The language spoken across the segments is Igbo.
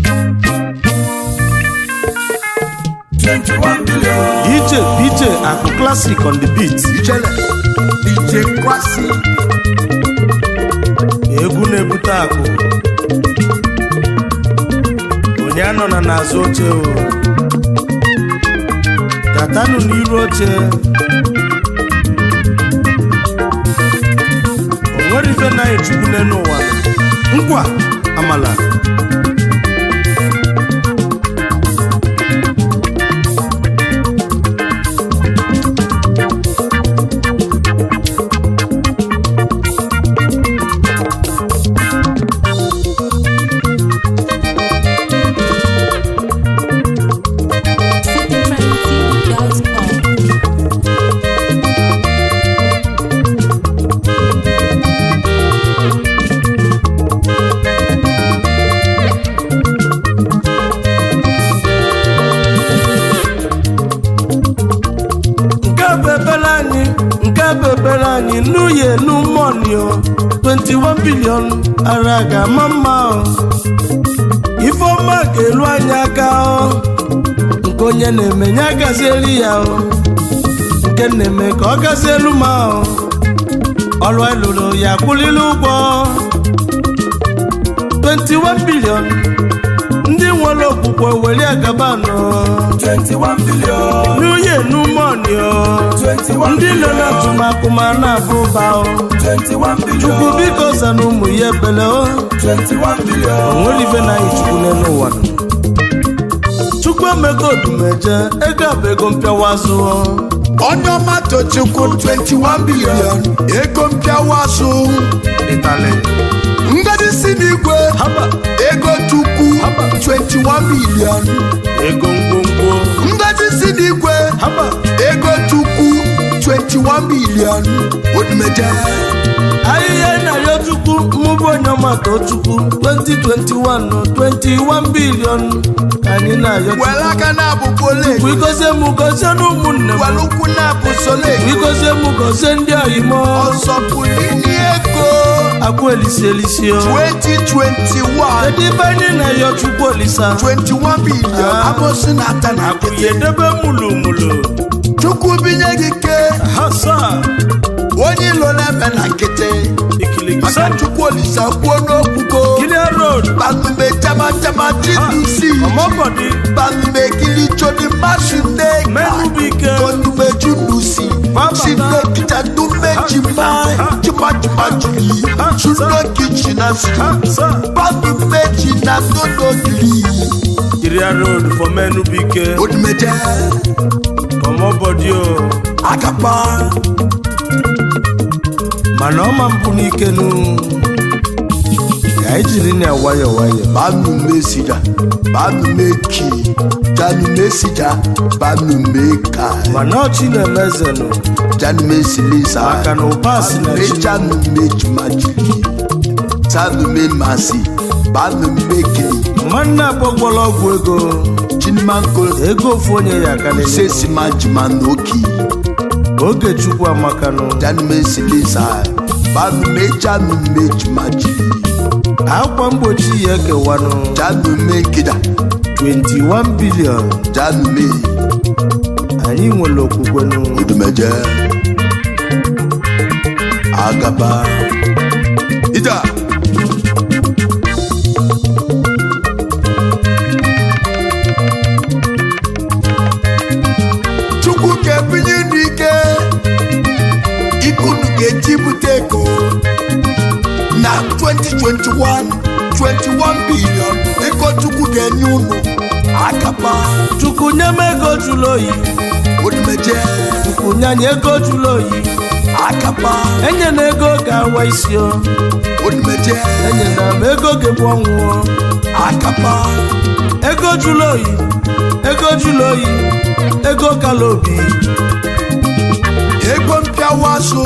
21 billion. DJ DJ Akụ Classic on the beat Ijele. DJ Kwasi. egwu na-ebute akụ onye anọ na n'azụ oche o gatanụ n'iru oche o nwere ife na chukwu n'elu ụwa nkwa amala citytrendtv.com. nke bụ ebere anyị nke bụ ebere anyị n'uye n'ụmụọnio 21 bilion ara ga-ama mma o ifeọma ga-eru anyị aka o nke onye na-eme ya gazieli ya o nke na-eme ka ọ gazielu ma o ọrụ elụrụ ya kwụlili ụgwọ 21 bilion ndị nwere okwukwe were agaba nọ 21 billion. n'uye n'ụmụọnio 21 ndị nọ n'atụmakụ ma na-abụ ụba o 21 billion. chukwu biko zana ụmụ ya ebele o 21 billion. onwere ife na anyị chukwu n'elu ụwa nọ. chukwu emego odumeje ego a bụ ego mpịawa azụ o. onye ọma tochukwu 21 bilion ego mpịawa azụ ịtali ngọzi si n'igwe haba ego tukwu 21 bilion ego ngwongwo ngọzi si n'igwe haba ego tukwu 21 bilion odumeje ahịhịa ị na-arịọ chukwu mmụbụ onye ọma too chukwu 2021 nọ 21 bilion ka anyị na-arịọ chukwu were aka na-abụ pole Chukwu igozie m gozie na ụmụnne m were ụkwụ na-abụ sole igozie m gozie ndị oyimo ọsọpụlini ego akwa elisi elisi o 2021 kedu ibe anyị na-ayọ chukwu olisa 21 bilion Ah. abụsị na ata na akwụghị nkịtị edebe mulu mulu chukwu binye gị ke hasa onye ilo na-eme na nkịtị ikilikisa maka chukwu olisa kwuo n'okwugo kilia road banume jamajama gdc ọmọbọdị banume kili jodi masune menubike tonume junusi Baba. sinekita nume jima jimajima juli sunoki jinasi hasa banume jina nonogiri kilia road for menubike odumeje ọmọbọdị o agapa mana ọma mpụ n'ike nu ka anyị jiri na nwayọ nwayọ banume sida banume ki janume sida banume ka mana ọchị na-emeze nụ janume silisa maka na ụba si na chi janume jumajili sanume masi banume kili nwanne agbọgbọrọ ọgwụ ego chinimanko ego ofu onye ya aka n'elu sesima jumanoki oge chukwu amakanụ janume silisa banume janume jumajili akwa mgbochi ya ekewanụ janume kida 21 bilion janume anyị nwere okwukwenụ odumeje agaba ida chukwu ga-ebinye n'ike ikunu ga-eji bute ego na 2021 21 bilion ego chukwu ga-enye unu agaba chukwu nye m ego jụrụ oyi odumeje chukwu nye anyị ego jụrụ oyi agaba enye na ego ga-awa isi o odumeje enye na m ego ga-egbu ọnwụ o. agaba ego jụrụ oyi ego jụrụ oyi ego kala obi ego mpịawa azụ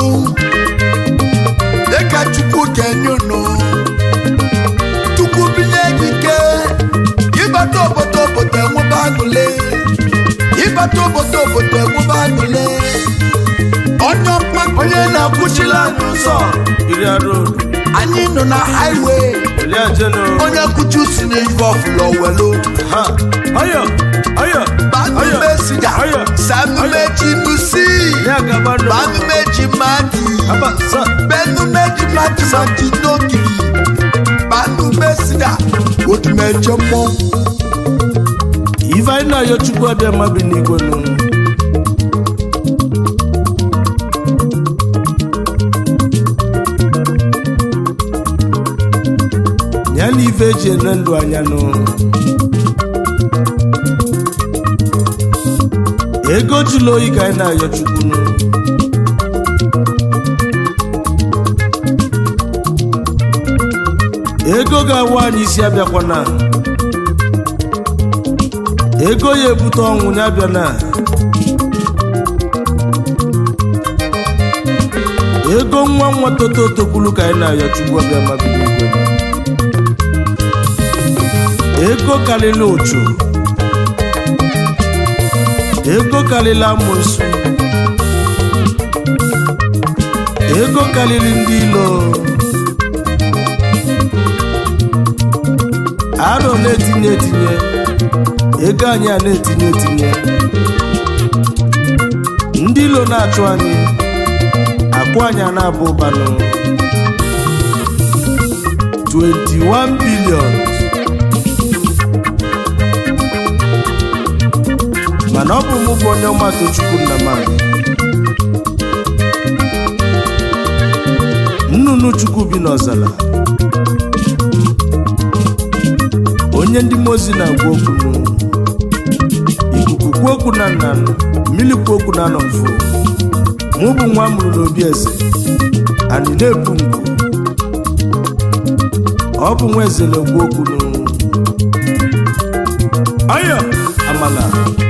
dịka chukwu ga-enye unu chukwu binye gị ike ịbata obodo obodo enwebe aṅụle ịbata obodo obodo enwebe aṅụle onye ọma onye na-akwụchila anyị ụzọ iri arụ anyị nọ na highway oliajeno onye kuchi si n'ife ọfụlọ welu ha ọyọ ọyọ banume sida ọyọ sanume chinusi ya gaba nọ banume chimadi aba sa benume chimadi madi n'ogiri banume sida otumeje mmọnwụ ife anyị na-ayọ chukwu abịa mma bi n'igwe nụ ya na ife eji ene ndụ anya nụ ego jụlụ oyi ka anyị na-ayọ chukwu nụ ego ga-awa anyị isi abịakwana ego ya ebute ọnwụ ya bịa na ego nwa nwa toto tokwulu ka anyị na-ayọ chukwu ọbịa mabiri igwe ego karịrị ụchụ ego karịrị amụsụ ego karịrị ndị ilo arọ na-etinye etinye ego anyị a na-etinye etinye ndị ilo na-achụ anyị akwụ anyị a na-abụ ụbanụ 21 billion mana ọ bụ mụ bụ onye ọma tochukwu nna m anyị. nnụnụ chukwu bi n'ọzara onye ndị mozi na-agwa okwu nụ ikuku kwuo okwu na nna nụ mmiri kwuo okwu na anọ mfụ mụ bụ nwa mụrụ n'obi eze anyị na-ebu ngwu ọ bụ nwa eze na-ekwu okwu nụ ọyọ amala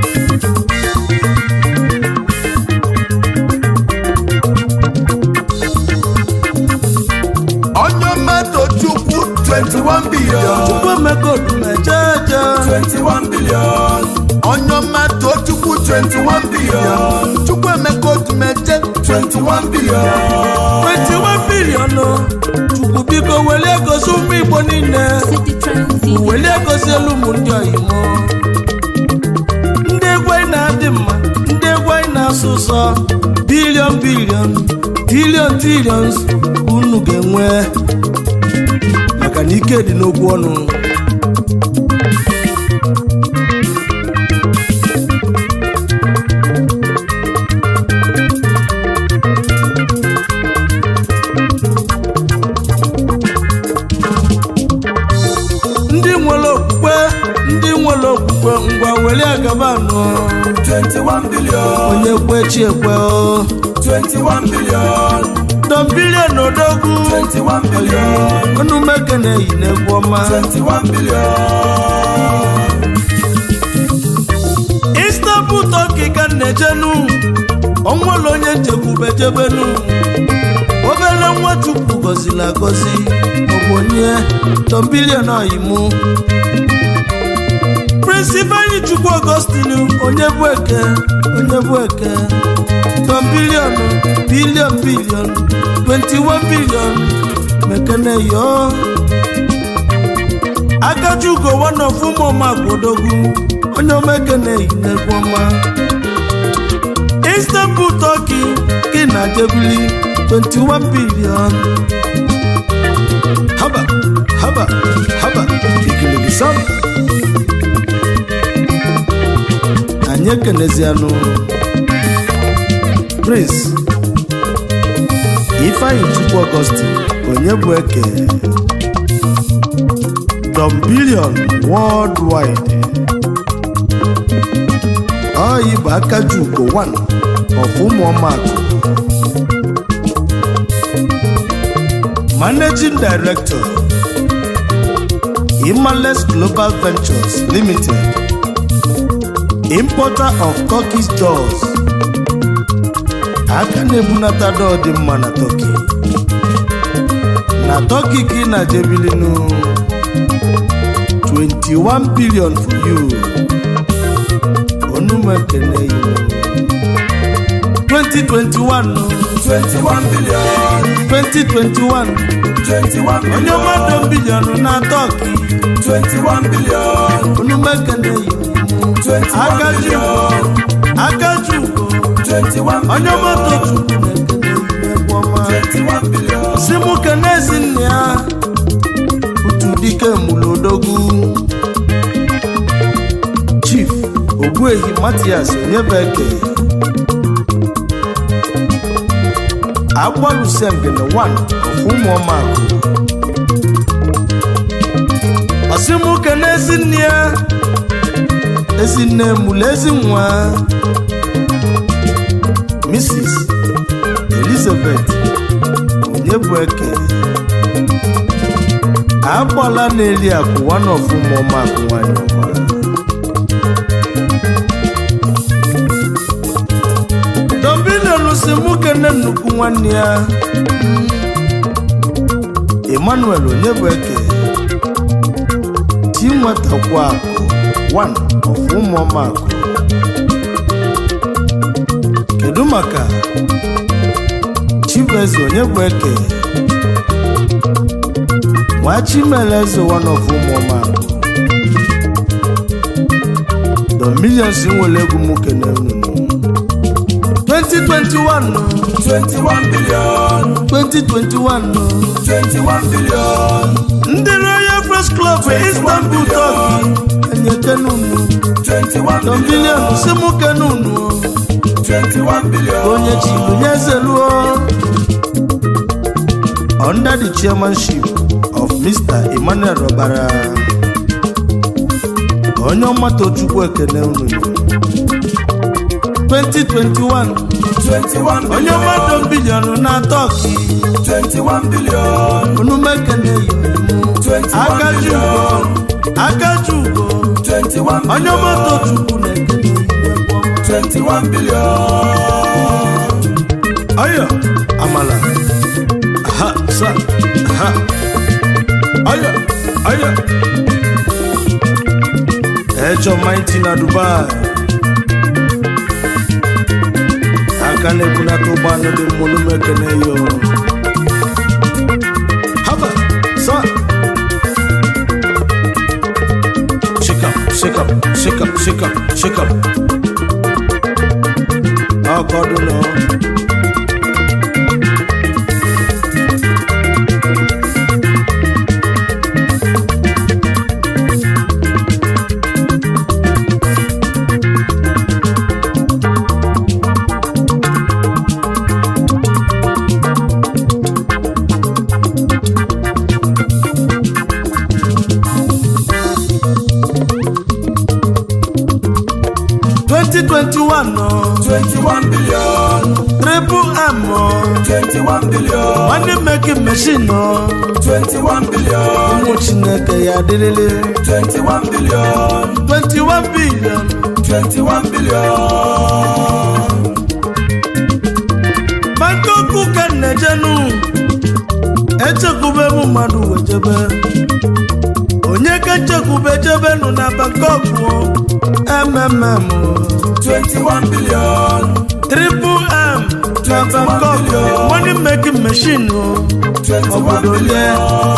onye mmadụ chukwu 21 billion chukwu emeka odumejeje 21 billion onye mmadụ chukwu 21 billion chukwu emeka odumeje 21 billion 21 bilion o. chukwu biko welie gosi ụmụ igbo niile City Transit. welie gozielu ụmụ ndị oyimo ndị egwu anyị na-adị mma ndị egwu anyị na-asụ ụsọ bilion bilion tilion tilions unu ga-enwe maka na ike dị n'okwu ọnụ ndị nwere okwukwe ndị nwere okwukwe ngwa were agaba anọ 21 billion onye kwe chi ekwe o 21 billion don bilion odogwu 21 billion ọnụ meke na-eyi n'egwu ọma 21 billion istanbul tọki ka m na-ejenu onwere onye nchekwube jebenu obere nwa chukwu gọziri agọzi ọbụ onye don bilion oyimu prịnsịpal chukwu ọgọstinu onye bụ eke onye bụ eke don bilion bilion bilion 21 bilion mekene yo akajugo one of ụmụmakwadogwu onye omekene yi n'egwu ọma istanbul turkey gị na jebili 21 billion haba haba haba ikiligizam anyị ekenezianụ prince ifeanyi chukwu ọgọstin onye bụ eke Dom Billion worldwide ọyị bụ akajugo 1 of ụmụọmakụ Managing Director Imales Global Ventures Limited Importer of Turkish doors aka na-ebunata dọọ dị mma na Turkey na Turkey ka ị na-jebilinu 21 billion for you onumekene you 2021 21 billion 2021 21 onye mmadụ bilion na tọki 21 billion onumekene yi 21 akaji billion akaji ugo 21 onye mmadụ chukwu na-ekene yi egwu ọma 21 billion si mụ kene ezi nne ya utu dike mulodogwu chief ogbuehi matias onyebeke agbalụsengene 1 of ụmụọmakụ ọsịmụ kene ezi nne ya ezinne mụlụ ezi nwa mrs elizabeth onyebueke agbala na-eri akụ one of ụmụọma akụ nwanyị ọma dombilion si mụ kene nnukwu nwanne ya emmanuel onyebueke ti nwetakwa akụ one of ụmụọma akụ kedu maka chibueze onyebueke nwa chimeleze one of ụmụọma akụ the millions nwere egwu m kene unu 2021 21 billion 2021 21 billion ndị royal press club istanbul turkey enyekene unu 21 the billion million si mụ kene unu 21 billion onye chibunye ezeluo under the chairmanship of mr emmanuel robara onye ọmatochukwu ekene unu 2021 21 onye billion mmadụ bilion na tọki 21 billion onumekene yimu 21 akaji ugo billion akaji ugo 21 onye ọmatochukwu na-ekene yimu 21 billion Aya, amala. Aha, sa. Aha. Aya, aya. Ejo mighty na Dubai. Aka na-ebunata ụgbọala dị mmụrụ mekene yo. Haba, sa. Shake up, shake up, shake up, shake up, shake up. Ọkọdụ nọ. twenty twenty one nọ 21 billion triple m nọ 21 billion nwanne mekin mechin nọ 21 billion ụmụ chineke ya adịrịlị 21 billion 21 billion 21 billion bangkok ka m na-ejenu echekwube m mmadụ wejebe onye ka nchekwube jebenu na bangkok mmm 21 billion triple m na bangkok nwanne mekin mechin nọ 21 obodo lie billion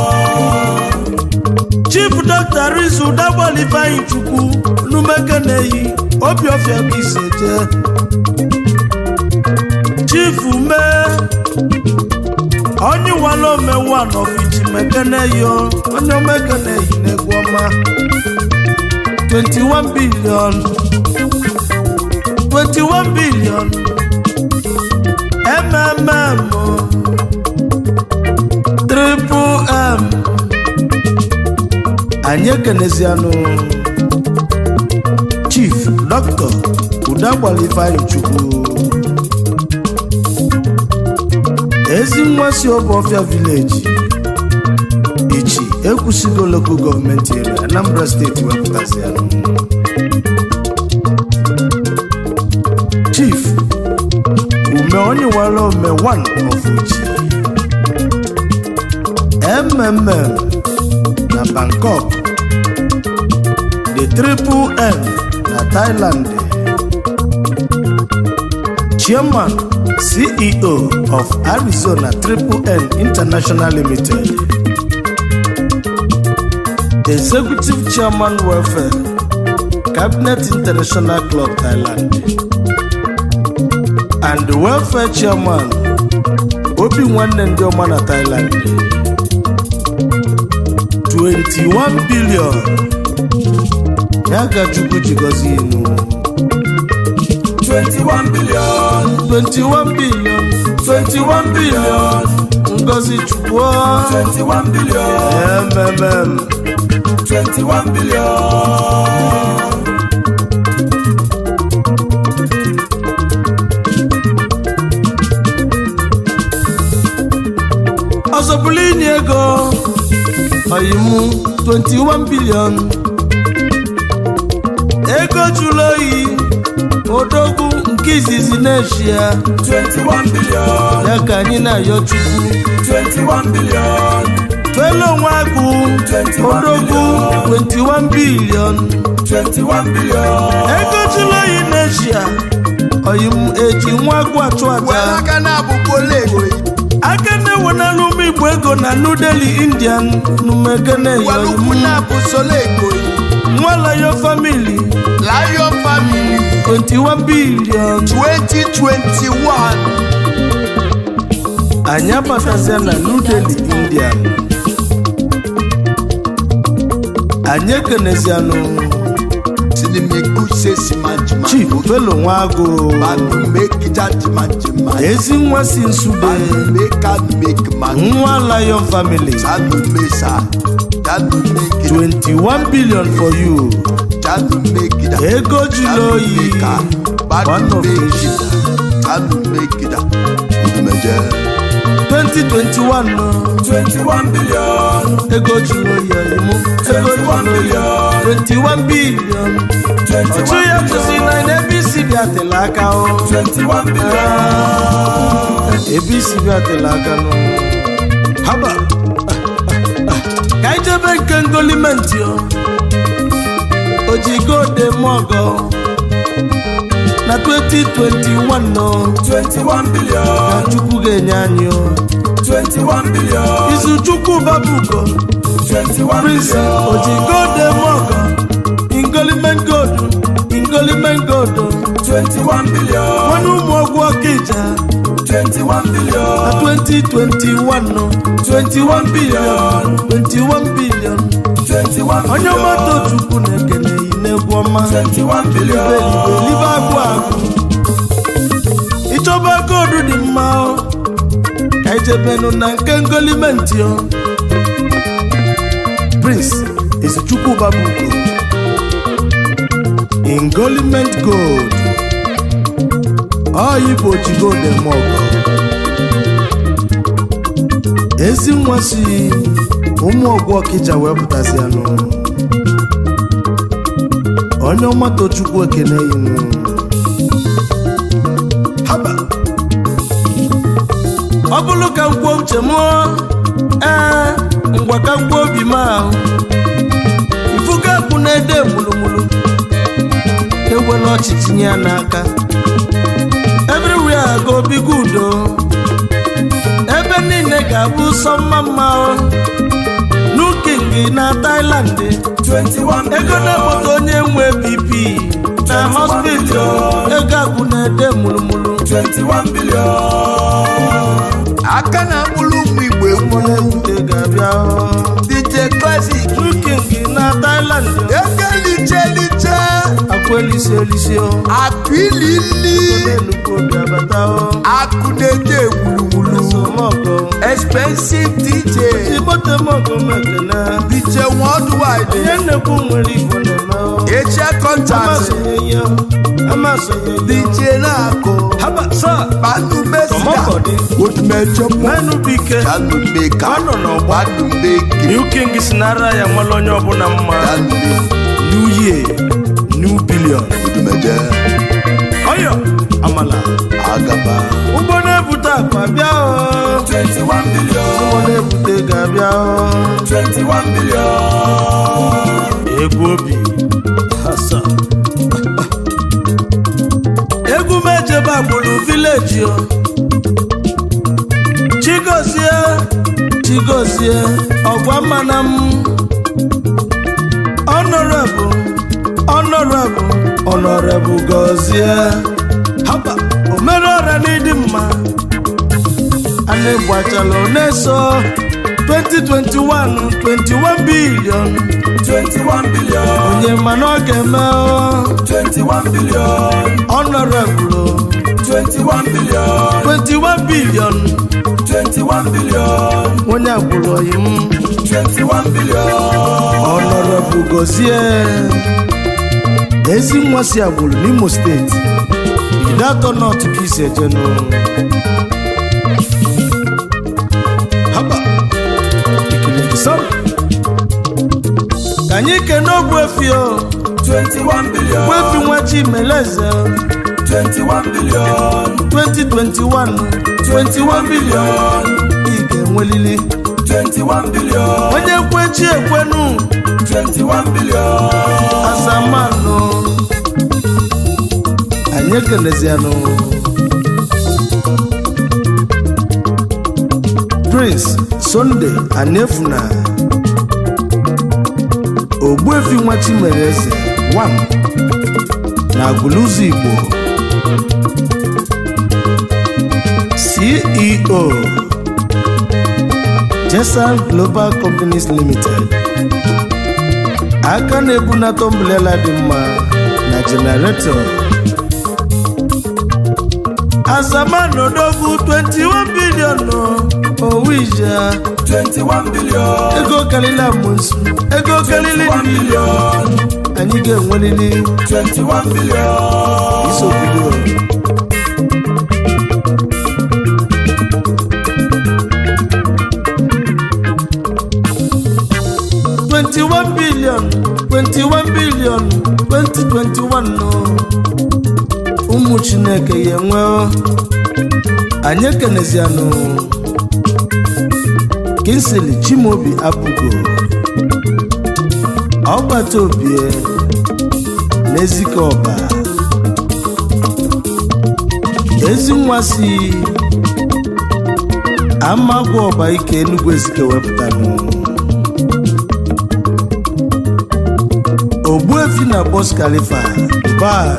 chief dr rizu dagbali ifeanyi chukwu numekeneyi obiọfịa ka isi eje chief mee onye wala omewu anọfiji mekeneyi o, onye omekeneyi na-egwu ọma 21 billion 21 billion mmm o, triple m anyị ekenezianụ chief dọkịta udagbala ifeanyi chukwu ezi nwa si ọbọfịa vileji ichi ekwusigo lokal gọọmenti ere anambra steeti wepụtazianụ chief ume onye wara ome 1 of uchi mmm na bangkok the triple m na thailand chairman ceo of arizona triple n international limited executive chairman welfare cabinet international club thailand and welfare chairman obi nwanne ndị ọma na thailand 21 billion ya ka chukwu ji gọzie inu 21 billion 21 billion 21 billion ngozi chukwu 21 billion mmmm 21 billion ọzọ bụrụ inye ego ọyimụ 21 billion ego jụrụ oyi odogwu nke izizi na-eshia 21 billion ya ka anyị na-ayọ chukwu 21 billion tụelu onwe agụ odogwu 21 billion 21 billion ego jụrụ oyi na-eshia ọyimụ eji nwa agụ achụ were aja aka na-abụkwa ole ego aka na-ewenala ụmụ igbo ego na new delhi indian numegene were ukwu na-abụ solo ego nwalayo famili lion family 21 billion 2021 anyị abatazia na new delhi indian anyị ekenezianụ sinimeguse simanjima chief felo nwagụ manu make jajimajima ezi nwa si nsude manu make and make man nwa lion family janu mesa janu make 21 billion for you janu make da ego jụrụ oyi one janu of make Asia. janu make da imeje 2021 no 21 billion ego jụrụ oyi ọyịmụ ego jụrụ oyi 21 billion ọchụ ya tụzi na ebe isi bịatela aka o 21 billion ebe isi bịatela aka nụ haba ka anyị jebe nke ngolimenti o ojigode mọgọ na 2021 no 21 billion ka chukwu ga-enye anyị o 21 billion izu chukwu babugo 21 prince billion ojigode mọgọ ingolimen godu ingolimen godu 21 billion nwanne ụmụ ọgwụ ọkịja 21 billion na 2021 no 21 billion 21 billion 21 onye billion ọmata chukwu na-ekene yi n'egwu ọma 21 billion elibe agwụ agwụ ịchọba koodu dị mma o ka ijebenu na nke ngolimenti o prince ezichukwu babugo ingoliment gold ọyibụ ojigold mọgọ ezi nwa si ụmụ ọgwụ ọkịja wee pụtazianụ onye ọma tochukwu ekene yinụ haba ọ bụrụ ka m kwuo uche m ee ngwa ka m kwuo obi m ahụ ifuga akwụ na-ede mulumulu ewela ọchị tinye ya n'aka everywhere go be good o ebe niile ga-abụ sọ mma mma o nuking na Thailand 21 ego na-ekpota onye nwe bp na hospital ego akwụ na-ede mulumulu 21 billion aka na-akpụrụ ụmụ igbo egwu Ego ga-abịa o. dj classic nuking na Thailand ego liche liche akwa elisi elisi o akụ ilili Nnukwu obi abata o akụ na-ede egwuregwuru Esomọgọ expensive dj Igbote mọgọ mekele dj worldwide Ihe nnekwu nwere igbo na-eme o eche contact Amasonye ya Amasonye ya dj na-akụ Haba sa panu mesida Ọmọkọdị. odumecho Menu bike janu meka Ọ nọ n'ọgba. janu meki New King si n'ara ya nwere onye ọbụla mma janu meki New Year New Billion odumeje Ọyọ Amala agaba ụgbọ na-ebute akpa bịa o 21 billion ụgbọ na-ebute ga-abịa o 21 billion egwu obi hasa egwu m ejebe agbụrụ vileji o chigozie chigozie ọgwa mana m ọnọrebụ ọnọrebụ ọnọrebụ gọzie haba omere ọra n'ịdị mma a na-egbachala na-eso 2021 21 billion 21 billion onye mana ọ ga-eme o. 21 billion honorable 21 billion 21 billion 21 billion onye agbụrụ oyi m 21 billion honorable gozie ezi nwa si agbụrụ n'imo steeti iri atọ nọtụ ka isi ejenu haba ekele gị sọ ka anyị kene ogbu efi o 21 billion ogbu efi nwa chimeleze 21 billion 2021 21 billion ị ga-enwelili 21 billion onye kwechi ekwenu 21 billion azamanụ anyị ekelezianụ prince sunday anefuna ogbuefi nwa chimereze wam na agụlụzọ igbo ceo jesan global companies limited aka na-ebunata ọmbrela dị mma na jenareto azamanodogwu 21 bilion owija 21 billion ego karịrị amụnsu ego karịrị 21 billion anyị ga-enwerịrị 21 billion iso bido Twenty-one billion, twenty-one billion, twenty twenty-one no. Ụmụ Chineke ya enwe o. anyị ekenezianụ Kinsley Chimobi Abugo ọgbata obie n'ezike ọba ezi nwa si amagwa ọba ike Enugu ezike wepụtanụ ogbuefi na bos khalifa Dubai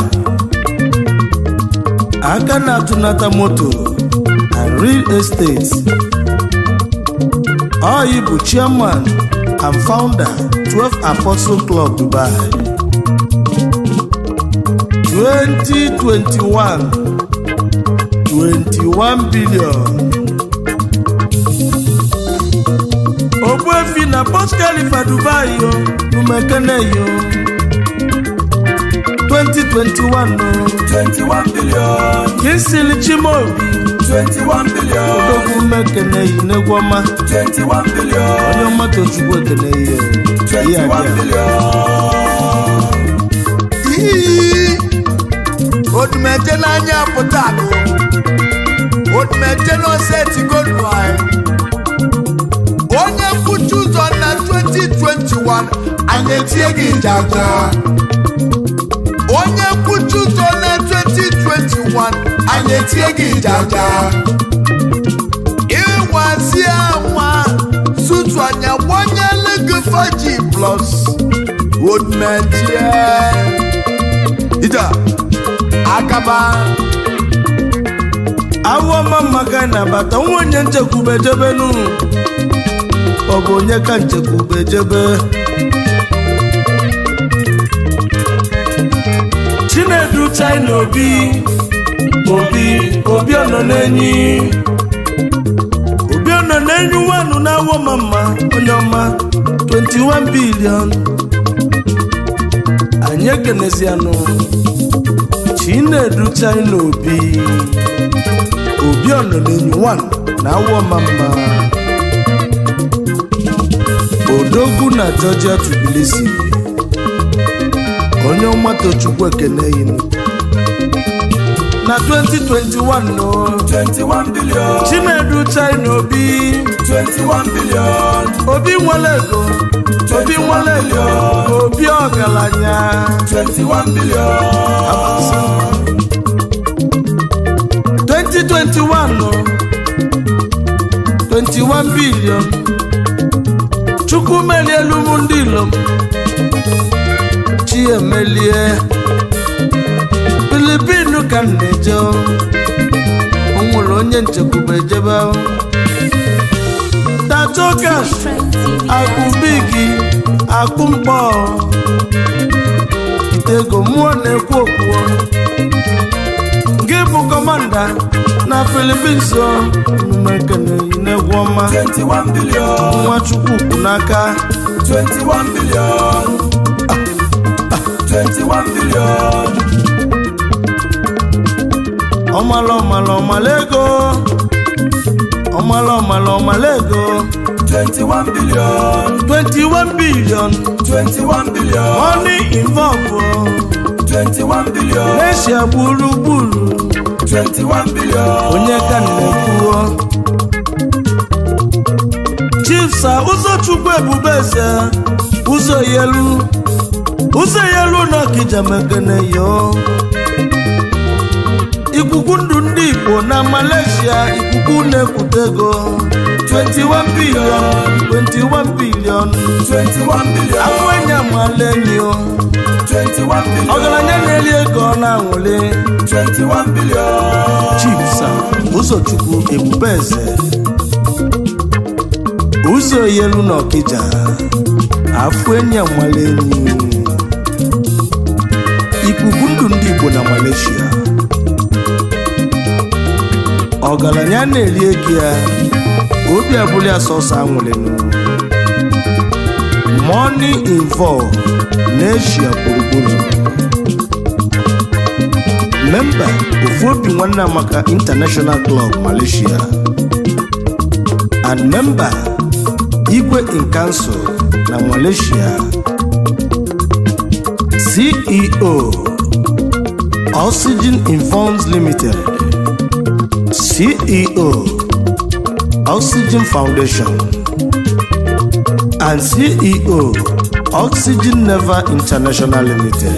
aka na-atụnata moto and real estate Oyi bụ chairman and founder 12 Apostle Club Dubai 2021 21 billion Ogbuefi na Burj Khalifa Dubai yo numekene yo 2021 no 21 billion Kinsley Chimobi 21 billion odogwu mmekene yi n'egwọma 21 billion onye ọma tochukwu ekene ihe ihe 21 abịa billion Ii, odumeje n'anya pụta akụ odumeje n'osetigodu anyị onye mkpuchi ụzọ na 2021 anyị etie gị jaja onye mkpuchi ụzọ na 2021 anyị etie gị jaja ịwazi anwa sutu anya gbanyela gị 5G plus odumeje ija akaba awọ mama ka na-abata nwa onye nchekwube jebe nu ọ bụ onye ka nchekwube jebe chinedu china obi obi obi ọnọ n'enyi obi ọnọ n'enyi nwanụ na awọ mama onye ọma 21 bilion anyị ekenezianụ chinedu china obi obi ọnọnenyi 1 na awọ mama odogwu na georgia tbilisi onye ọmatochukwu ekene yinu na 2021 no 21 billion chinedu china obi 21 billion obi nwere ego obi nwere ego obi ọgaranya 21 billion 2021 21 billion chukwu melie elu m ndị ilom chi emelie filipinu ka m na-eje o nwere onye nchekwube ejebe tatokas akụ bigi akụ mkpọ itego mmụọ na-ekwu okwu gị bụ kọmanda na filipins mmekene n'egwu ọma 21 billion nwa chukwu kwụ n'aka 21 billion 21 billion ọmala ọmala ọmala ego ọmala ọmala ọmala ego 21 billion 21 billion 21 billion money involve 21 billion n'eshia gburugburu 21 billion onye ka na-ekwuo chifsa ụzọchukwu ebube eze ụzọ yelu ụzọ yelu na ọkija mekene yo ikuku ndụ ndị igbo na malaysia ikuku na-ekwute ego 21 billion 21 billion 21 billion afọ enye malenyo 21 billion ọgaranya na-eri ego ọ na-anwụli 21 billion chifsa ụzọchukwu ebube eze ụzọ yelu na ọkịja afọ enyi amala enyi ikuku ndụ ndị igbo na malaysia ọgaranya na-eri ego ya obi abụla ya sọsọ anwụlịnụ money involved n'eshia gburugburu memba ofu obi nwanne amaka international club malaysia and member igwe in council na malaysia ceo oxygen informs limited ceo oxygen foundation and ceo oxygen never international limited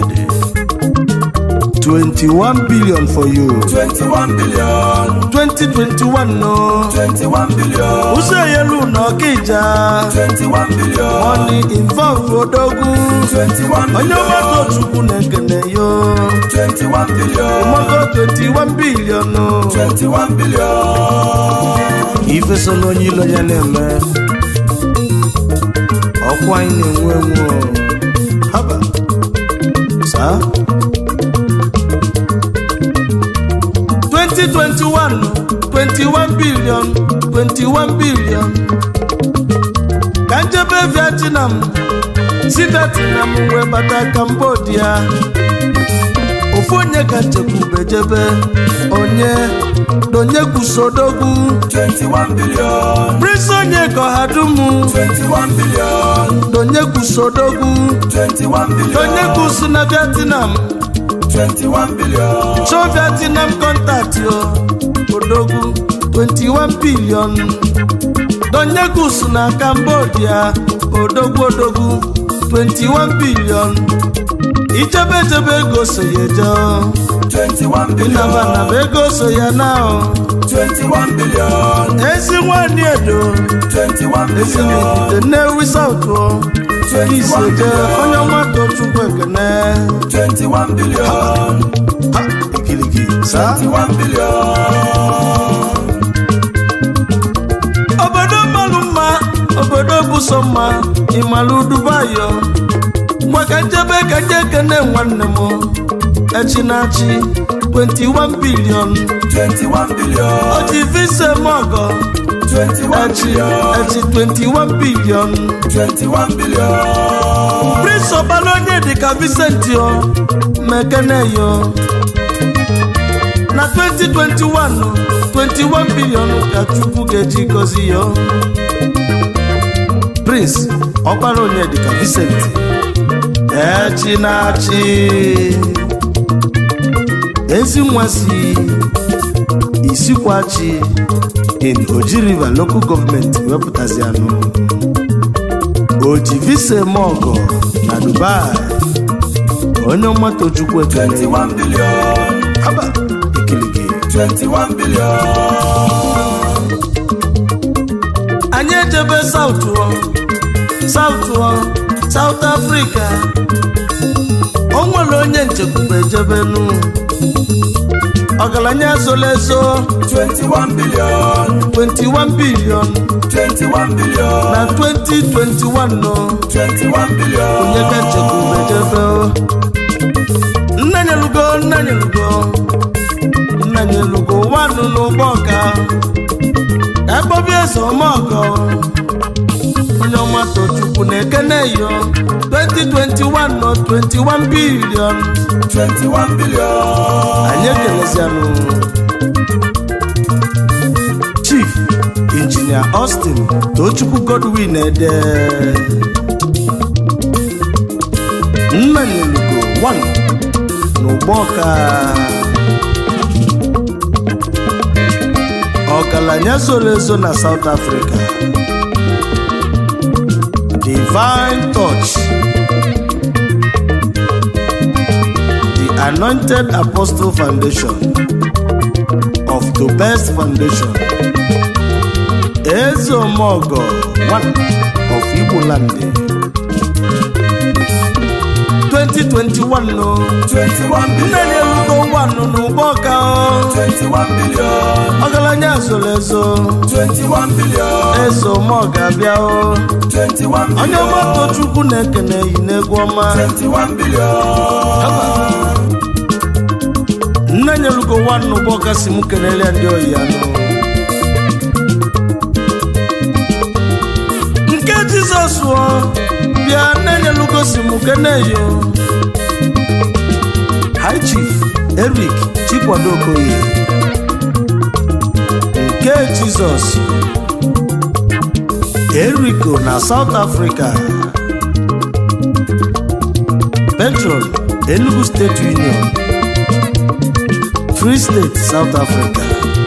21 billion for you 21 billion 2021 no 21 billion ụzọ yelu na ọkịja 21 billion money involve odogwu 21 onye billion ọgbata chukwu na-ekene yo 21 billion mmago 21 billion no 21 billion ife so n'onye ilo ya na-eme ọkwa anyị na-enwe enwe o. haba saa 2021 21 billion 21 billion ka njebe vietnam si vietnam wee bata cambodia ofu onye ka nchekwube jebe onye donye kwusodogwu 21 billion prince onye ka ọha dumu 21 billion donye kwusodogwu 21 billion donye kwusu na vietnam 21 billion show vietnam contact yo odogwu 21 billion donye kwusu na cambodia odogwu odogwu 21 billion ichebe echebe ego so ya eje o. 21 billion ịnaba naba ego so ya na o. 21 billion ezi nwanyị edo 21 ezi billion n'ogige nnewi saut o isi eje onye ọmata chukwu ekene 21 billion ha ikiligi saa 21 billion obodo mmalụ mma obodo bụ sọ mma ịmalụ dubayo maka njebe ka nje ekene nwanne m echi na-achị 21 bilion 21 billion oji visa mọgọ 21 echi billion echi 21 bilion 21 billion prince ọbala onye dịka Vincent yo mekene yo na 2021 21 bilion ka chukwu ga-eji gozi yo prince ọkpara onye dịka Vincent echi na-achị ezi nwa si isikwachi in oji river local government wepụtazi anụ oji visa eme ọgọ na dubai onye ọmatochukwu ekele 21 billion aba ikiligi 21 billion anyị ejebe saut saut saut afrịka o nwere onye nchekwube ejebenu ọgaranya ezola ezo 21 billion 21 bilion 21 billion na 2021 no 21 billion onye ka nchekwube ejebe nnanyelugo nnanyelugo nnanyelugo nwanụ n'ụgbọ ọka ekpobi eze ọmọgọ onye ọma tochukwu na-ekene yo 2021 no 21 bilion 21 billion anyị ekelezianụ chief injinia austin tochukwu godwin ede nnanyelugo 1 n'ụgbọ ọka ọgaranya zoro ezo na south africa divine touch the anointed apostle foundation of the best foundation ezeomogo one of igbo land 2021 no 21 nne billion na-elugo nwanụ n'ụgbọ ọka o. 21 billion ọgaranya zoro ezo 21 billion ezeomogo abịa o 21 onye billion ọgbata chukwu na-ekene yi n'egwu ọma 21 billion nne nyelugo nwanne ụgbọ ọka si m kelele ndị oyi ya nụ nke jizọs o bịa nne nyelugo si m kene yo high chief eric chikwado okoye nke jizọs eriko na south africa petron enugu state union free state south africa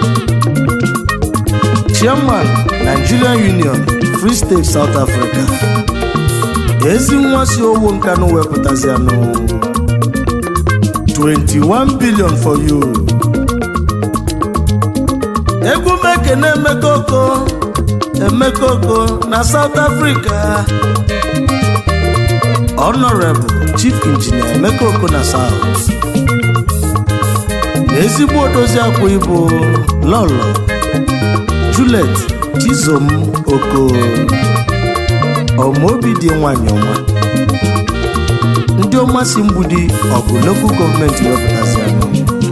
chairman nigerian union free state south africa ezi nwa si owo nkanụ wepụtazianụ 21 billion for you egwu mekene emekoko emekoko na south africa honorable chief engineer emekoko na south na ezigbo odozi akwa ibu lọlọ julet chizom oko ọmaobi dị nwanyị ọma ndị ọma si mgbudi ọgụ lokal gọọmenti wepụtazianụ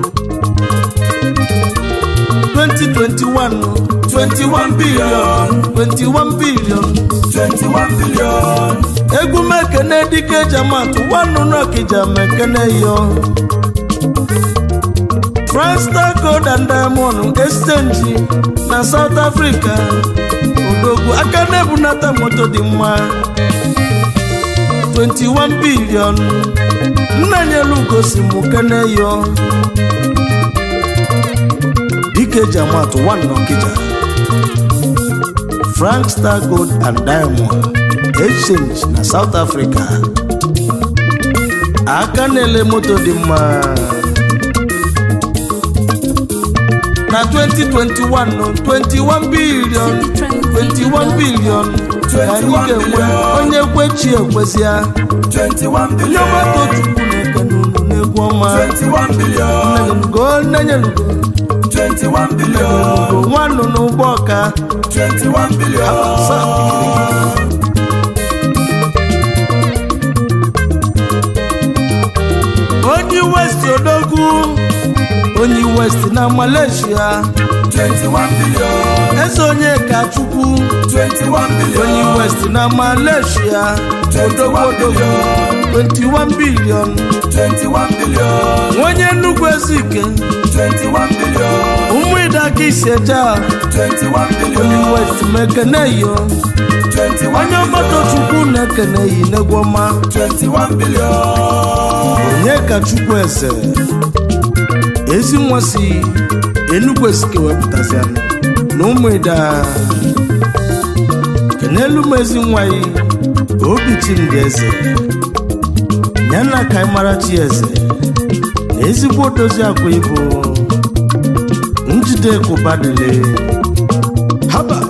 2021 21 billion 21 billion 21 billion egwu mekene dike jamatụ nwanụ n'ọkija mekene yo Frankstar Gold and Diamond Exchange na South Africa odogwu aka na-ebunata moto dị mma 21 billion nnanyelugo si mụ kene yo dike jamatụ nwanne ọkija Frankstar Gold and Diamond Exchange na South Africa aka na-ele moto dị mma na 2021 no, 21 billion 21 billion ka anyị ga-enwe onye kwechi ekwesịa 21 onye billion ọgbata chukwu na-ekene unu n'egwu ọma 21 billion nnenyelugo nnenyelugo 21 billion nwanụ n'ụgbọ ọka 21 billion onye west odogwu onye west na malaysia 21 billion eze onye ka chukwu 21 billion onye west na malaysia odogwu odogwu 21 billion 21 billion onye nnukwu ezike 21 billion ụmụ ịdaka iseja 21 onye billion west mekene yo 21 onye ọgbata chukwu na-ekene yi n'egwu ọma 21 billion onye ka chukwu eze ezi nwa si enugwu esike wepụtazianụ na ụmụ ịda kenelu m ezi nwa yi obi chimdị eze ya na ka anyị mara chi eze na ezigbo dozi akwa ibu Wednesday kwụbadịle haba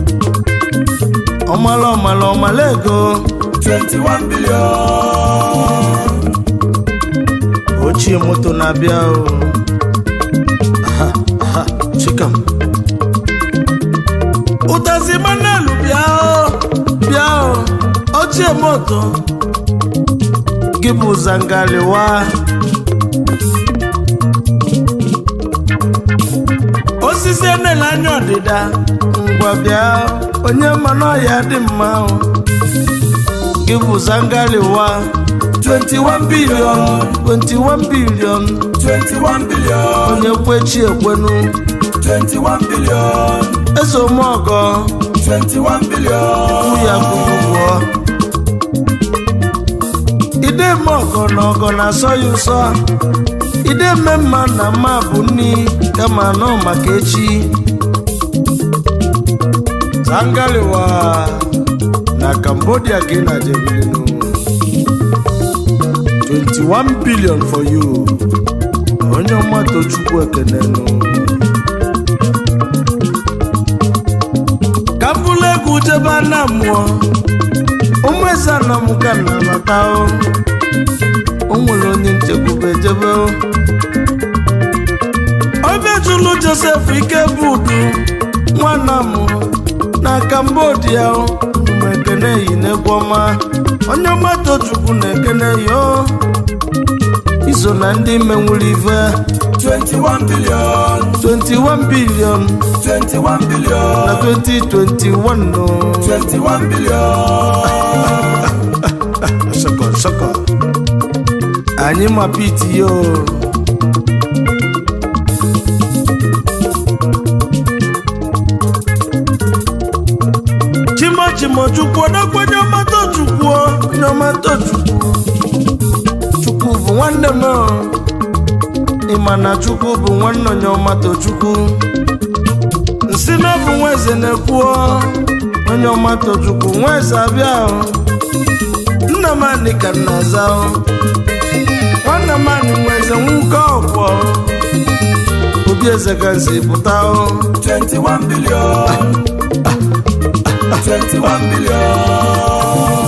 ọmala ọmala ọmala ego 21 billion. ochie moto na-abịa o aha aha chikam ụtazi manelu bịa o bịa o ochie moto gị bụ zangaliwa osisi enele anya ọdịda ngwa bịa onye mmanụ ọhịa dị mma o gị bụ zangaliwa 21 billion 21 billion 21 billion. onye kwechi ekwenu 21 billion. eze omeọgọ 21 billion. ukwu ya kwuru ụgwọ ide eme ọgọ na ọgọ na-asọ ya ụsọ ide eme mma na mma bụ nni kama nọ maka echi zangaliwa na cambodia ka ị na-jebilinu 21 billion for you onye ọma tochukwu ekenenu ka m bụrụ egwu jebe na mmụọ ụmụ eze anọ m ka m na-abata o o nwere onye nchekwube jebe o obe jụlụ josef ike bụ udu nwanna m na kambodia o m ekene yi n'egwu ọma onye ọma tochukwu na-ekene ya o iso na ndị menwuru ife 21 billion. 21 billion 21 billion. na 2021 no 21 billion. sọkọ sọkọ anyị ma pete yo chimo chukwu odogwenye ọmata chukwu onye ọmata chukwu chukwu bụ nwanne m ịma na chukwu bụ nwanne onye ọmata chukwu nsị na ọ bụ nwa eze na-ekwuo onye ọmata chukwu nwa eze abịa o. nna m anị ka nna aza o. nwanne m anị nwa eze nwoke ọkwọ obi eze ka nsi pụta o 21 billion. 21 billion.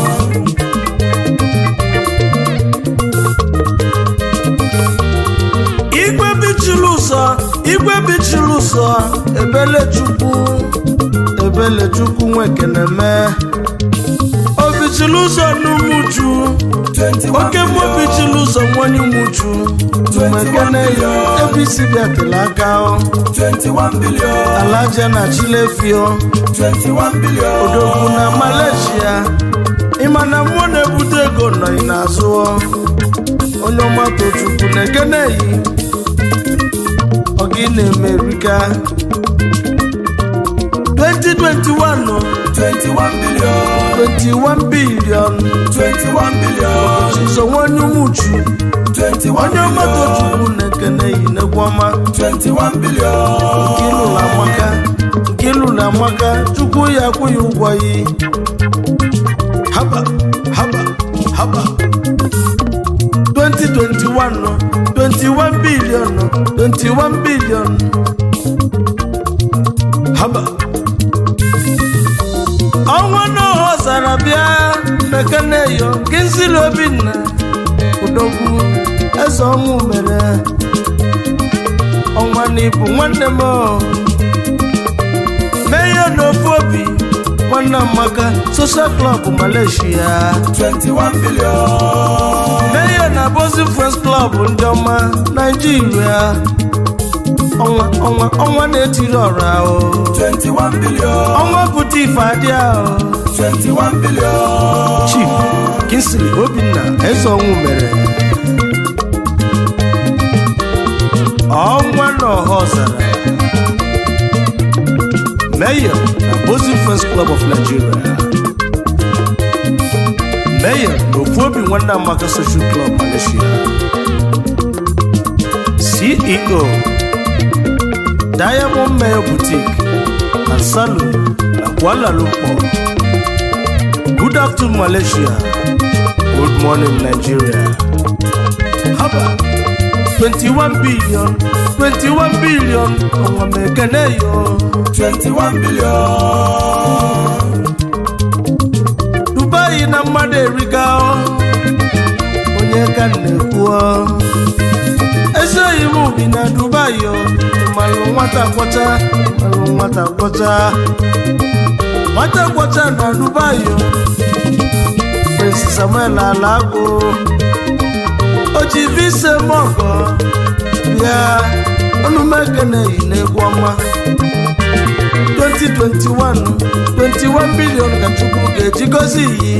igwe bichiri ụzọ igwe bichiri ụzọ ebelechukwu ebelechukwu nwekeneme obichiri ụzọ n'umuju 21 oke mmụọ billion. bichiri ụzọ nwanye umuju mekene ya ebe isi bịatịrị aka o 21 billion. alaja na chilefio 21 billion. odogwu na malaysia ịma na mmụọ na-ebute ego nọghị n'azụ o. onye ọgbata chukwu na-ekene yi ọgị na-emerika 2021 o, 21 billion. 21 bilion 21 billion. chizo nwanye umuchu 21 onye ọgbata billion. chukwu na-ekene yi n'egwu ọma 21 billion. nke ịlụrụ amaka nke ịlụrụ amaka chukwu ya akwụghị ụgwọ yi haba haba haba 2021 nọ 21 billion nọ 21 billion haba ọnwa n'ọhọ zara bịa mekeneyo gị nsiri obinna udogwu eze ọnwụ mere ọnwa na ibu nwanne m o. mee ya n'ofu obi nwanne amaka social club malaysia 21 billion. mee ya na bozi friends club ndị ọma naijiria ọnwa ọnwa ọnwa na-etiri ọra o 21 billion. ọnwa pụta ife adịa o 21 billion. chief kinsili obinna eze ọnwụ mere ọnwa na ọha ọzara mayor na bozi friends club of nigeria mayor na ofu obi nwanne amaka social club malaysia ceo diamond mayor boutique and salon na kuala lumpur good afternoon malaysia good morning nigeria haba 21 billion 21 billion ọnwa m ekene yo 21 billion dubai na mmadụ eriga ọ. onye ka m na-ekwu ọ. esoghị m bi na dubai ọ. malụ nwata kwọcha malụ nwata kwọcha nwata kwọcha na dubai ọ. prince samuel alagbo o ji vise mọgọ bịa onumekene yi n'egwu ọma 2021 21 bilion ka chukwu ga-eji gozi iyi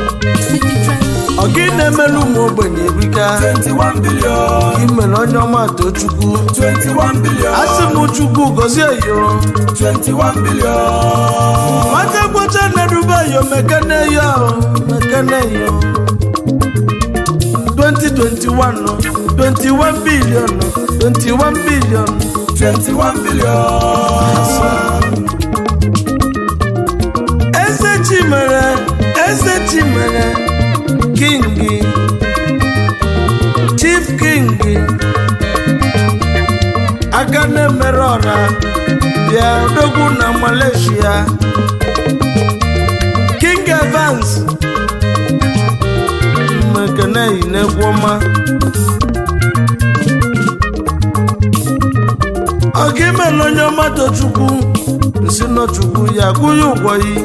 ọ gị na-emelu ụmụ ogbenye erika 21 billion imere onye ọma too chukwu 21 billion asị m chukwu gozie yo 21 billion nwata gbocha na dubai yo mekene yo mekene yo 2021 no, 21 billion no, 21 billion 21 billion eze chimere eze chimere kingi chief kingi aka na-emere ọra bịa dogwu na malaysia king evans mmekeneyi n'egwu ọma ọ ga-emela onye ọma tochukwu nsi nọchukwu ya kwụnye ụgwọ yi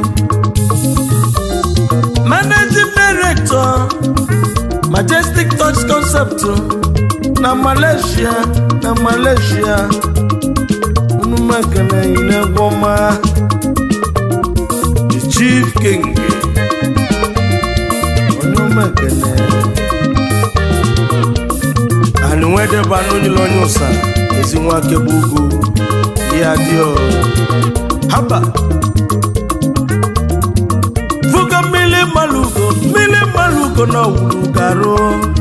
managing director majestic touch concept na malaysia na malaysia unu mekene n'egwu ọma the chief king onye mekene anyị nwedeba n'onyere onye ụsa ezi nwa kebe ugwu ya dị haba vuga mmiri malugo mmiri malugo na ọwụrụ garụ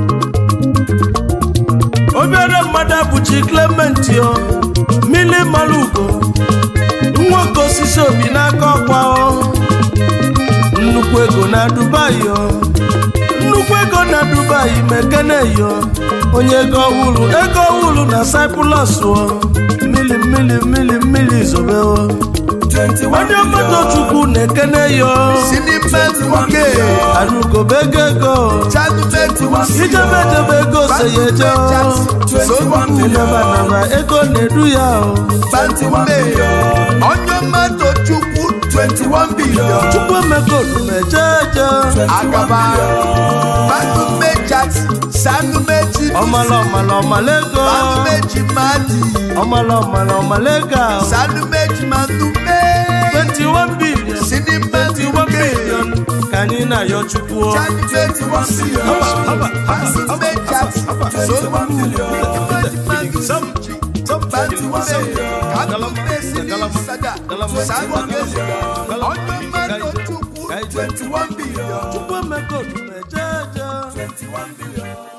obere mmadụ abụchi clement o mmiri malugo nwoke osisi obi n'aka ọkwa o nnukwu ego na dubai o nnukwu ego na dubai mekene yo onye ego ọhụrụ ego ọhụrụ na cyprus o mmiri mmiri mmiri mmiri zobe o 21 onye mmadụ chukwu na-ekene yo sinimenti nwoke arugobe ego ego chanumenti ijebe ejebe ego so ya eje o nabanaba ego na-edu ya o bantume onye mmadụ chukwu 21 bilion chukwu emego omume eje eje agaba bantume jat sanumeji ọmala ọmala ọmala ego sanumeji madi ọmala ọmala ọmala ego a. sanumeji manume 21 billion sinimenti 21 nwoke billion ka anyị na-ayọ chukwu o. chanumenti nwoke Haba, haba, haba, bantume jat chukwu emego omume eje eje 21 billion